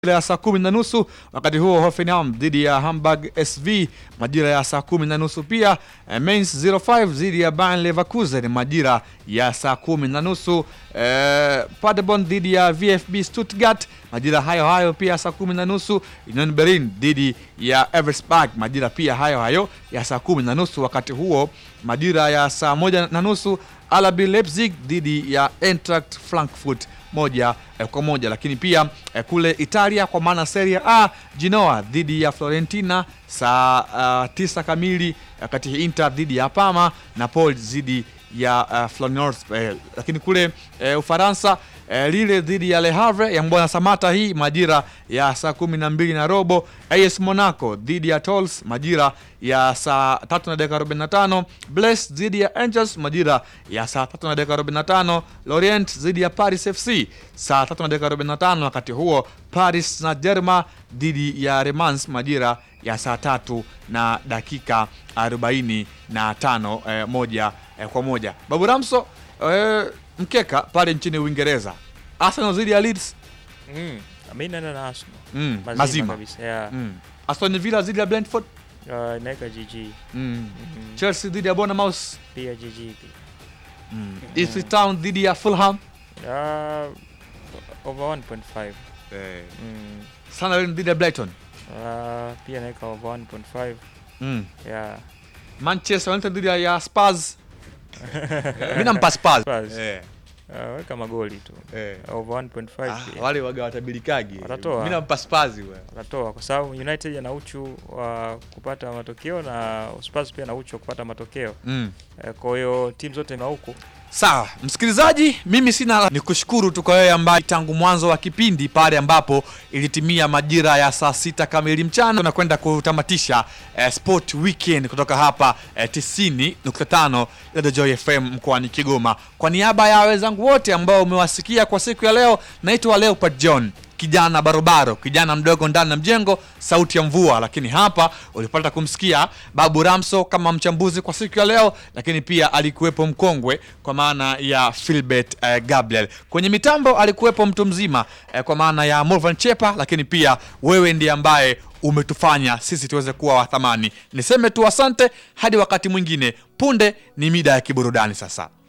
ya saa kumi na nusu. Wakati huo Hoffenheim dhidi ya Hamburg SV majira ya saa kumi na nusu pia. Eh, Mainz 05 dhidi ya Bayer Leverkusen majira ya saa kumi na nusu. Eh, Paderborn dhidi ya VfB Stuttgart majira hayo hayo pia saa kumi na nusu. Union Berlin dhidi ya Eversberg majira pia hayo hayo ya saa kumi na nusu. Wakati huo majira ya saa moja na nusu RB Leipzig dhidi ya Eintracht Frankfurt moja eh, kwa moja. Lakini pia eh, kule Italia kwa maana Serie A Genoa dhidi ya Florentina saa uh, tisa kamili, wakati Inter dhidi ya Parma, Napoli dhidi ya uh, Feyenoord eh, lakini kule eh, Ufaransa eh, Lille dhidi ya Le Havre ya Mbwana Samata, hii majira ya saa kumi na mbili na robo. AS Monaco dhidi ya Toulouse majira ya saa tatu na dakika 45. Brest dhidi ya Angers majira ya saa tatu na dakika 45. Lorient dhidi ya Paris FC saa tatu na dakika 45. Wakati huo Paris Saint Germain dhidi ya Le Mans majira ya saa tatu na dakika 45 eh, moja eh, kwa moja. Babu Ramso eh, mkeka pale nchini Uingereza Arsenal dhidi ya Leeds Mm. Mi naenda na Arsenal. mm, Mazima, mazima kabisa. Yeah. mm. Aston Villa dhidi ya Brentford Uh, naweka GG. mm. Mm. Chelsea dhidi ya Bournemouth Pia GG pia. mm. Ipswich Town dhidi ya Fulham Uh, over 1.5. eh. Mm. Sunderland dhidi ya Brighton Uh, pia naweka over 1.5. mm. Yeah. Manchester United dhidi ya- ya Spurs mimi nampa Spurs Spurs. eh. Uh, weka magoli tu. Eh. Over 1.5 Ah, pia. wale waga watabilikagi Watatoa. mimi nampa Spurs wewe Watatoa kwa sababu United ana uchu wa kupata matokeo na Spurs pia na uchu wa kupata matokeo. mm. Eh, Kwa hiyo timu zote na huku Sawa msikilizaji, mimi sina ni kushukuru tu kwa wewe ambaye tangu mwanzo wa kipindi pale ambapo ilitimia majira ya saa sita kamili mchana tunakwenda kutamatisha eh, Sport Weekend kutoka hapa eh, 90.5 Radio Joy FM mkoani Kigoma. Kwa niaba ya wenzangu wote ambao umewasikia kwa siku ya leo, naitwa Leopard John kijana barobaro, kijana mdogo ndani ya mjengo, sauti ya mvua. Lakini hapa ulipata kumsikia Babu Ramso kama mchambuzi kwa siku ya leo, lakini pia alikuwepo mkongwe kwa maana ya Philbert eh, Gabriel. Kwenye mitambo alikuwepo mtu mzima eh, kwa maana ya Morvan Chepa, lakini pia wewe ndiye ambaye umetufanya sisi tuweze kuwa wa thamani. Niseme tu asante hadi wakati mwingine. Punde ni mida ya kiburudani sasa.